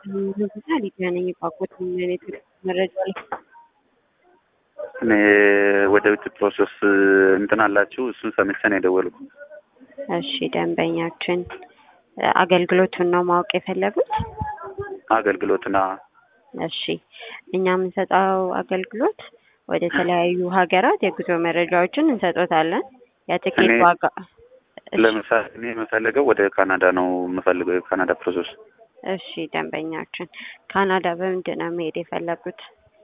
ሆስፒታል ሊገናኝ ቋቁት ምን መረጃ ላይ እኔ ወደ ውጭ ፕሮሰስ እንትን አላችሁ እሱን ሰምቼ ነው የደወልኩት። እሺ ደንበኛችን አገልግሎቱን ነው ማወቅ የፈለጉት? አገልግሎትና እሺ እኛ የምንሰጠው አገልግሎት ወደ ተለያዩ ሀገራት የጉዞ መረጃዎችን እንሰጦታለን። የትኬት እኔ- ዋጋ ለምሳሌ እኔ የምፈልገው ወደ ካናዳ ነው የምፈልገው የካናዳ ፕሮሰስ እሺ ደንበኛችን ካናዳ በምንድን ነው መሄድ የፈለጉት?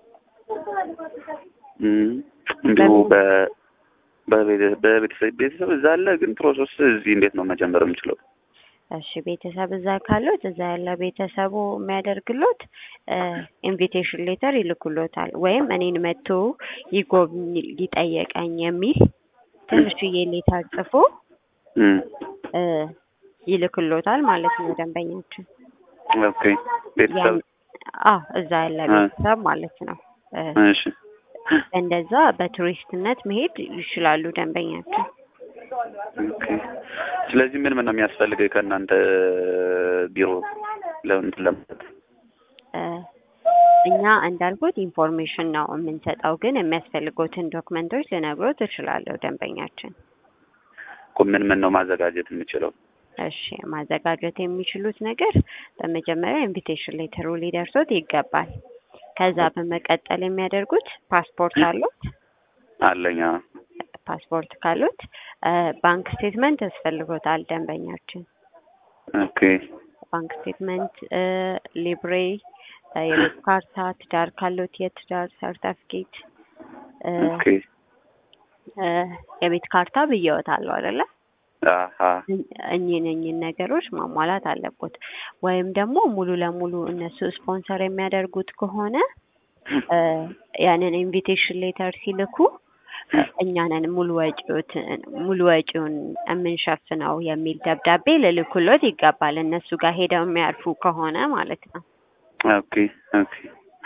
እም፣ እንዲሁ በምን? በ- በቤተ- በቤተሰብ ቤተሰብ እዛ አለ፣ ግን ፕሮሰስ እዚህ እንዴት ነው መጀመር የምችለው? እሺ ቤተሰብ እዛ ካሉት እዛ ያለ ቤተሰቡ የሚያደርግሎት ኢንቪቴሽን ሌተር ይልኩሎታል። ወይም እኔን መጥቶ ይጎብኝ ይጠየቀኝ የሚል ትንሽዬ ሌተር ጽፎ እም፣ እ፣ ይልክሎታል ማለት ነው ደንበኛችን። ኦኬ ቤተሰብ ያን- አዎ እዛ ያለ እ። ቤተሰብ ማለት ነው። እ፣ እሺ እንደዛ በቱሪስትነት መሄድ ይችላሉ ደንበኛችን። ኦኬ። ስለዚህ ምን ምን ነው የሚያስፈልገው ከእናንተ ቢሮ ለእንትን ለማለት? እ፣ እኛ እንዳልኩት ኢንፎርሜሽን ነው የምንሰጠው፣ ግን የሚያስፈልጉትን ዶክመንቶች ልነግሮት እችላለሁ ደንበኛችን። እኮ ምን ምን ነው ማዘጋጀት የምችለው? እሺ ማዘጋጀት የሚችሉት ነገር በመጀመሪያ ኢንቪቴሽን ሌተሩ ሊደርሶት ይገባል። ከዛ በመቀጠል የሚያደርጉት ፓስፖርት አሉት። አለኛ ፓስፖርት ካሉት እ፣ ባንክ ስቴትመንት ያስፈልጎታል ደንበኛችን። ኦኬ ባንክ ስቴትመንት፣ እ፣ ሊብሬ፣ እ፣ የቤት ካርታ፣ ትዳር ካሉት የትዳር ሰርተፍኬት፣ እ፣ ኦኬ እ፣ የቤት ካርታ ብየወታለሁ አይደለ? አሀ እኚህን እኚህን ነገሮች ማሟላት አለቦት። ወይም ደግሞ ሙሉ ለሙሉ እነሱ ስፖንሰር የሚያደርጉት ከሆነ እ፣ ያንን ኢንቪቴሽን ሌተር ሲልኩ እ፣ እኛ ነን ሙሉ ወጪዎትን ሙሉ ወጪውን የምንሸፍነው የሚል ደብዳቤ ልልኩሎት ይገባል። እነሱ ጋር ሄደው የሚያርፉ ከሆነ ማለት ነው። ኦኬ ኦኬ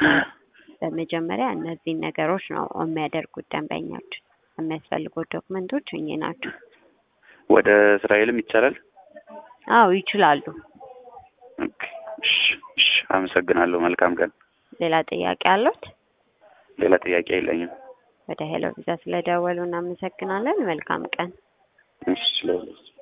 በመጀመሪያ እነዚህን ነገሮች ነው የሚያደርጉት ደንበኛችን። የሚያስፈልጉት ዶክመንቶች እኚህ ናቸው። ወደ እስራኤልም ይቻላል? አዎ ይችላሉ። ኦኬ እሺ እሺ አመሰግናለሁ። መልካም ቀን። ሌላ ጥያቄ አሉት? ሌላ ጥያቄ የለኝም። ወደ ሄሎ ቪዛ ስለደወሉ እናመሰግናለን። መልካም ቀን። እሺ ስለሁለት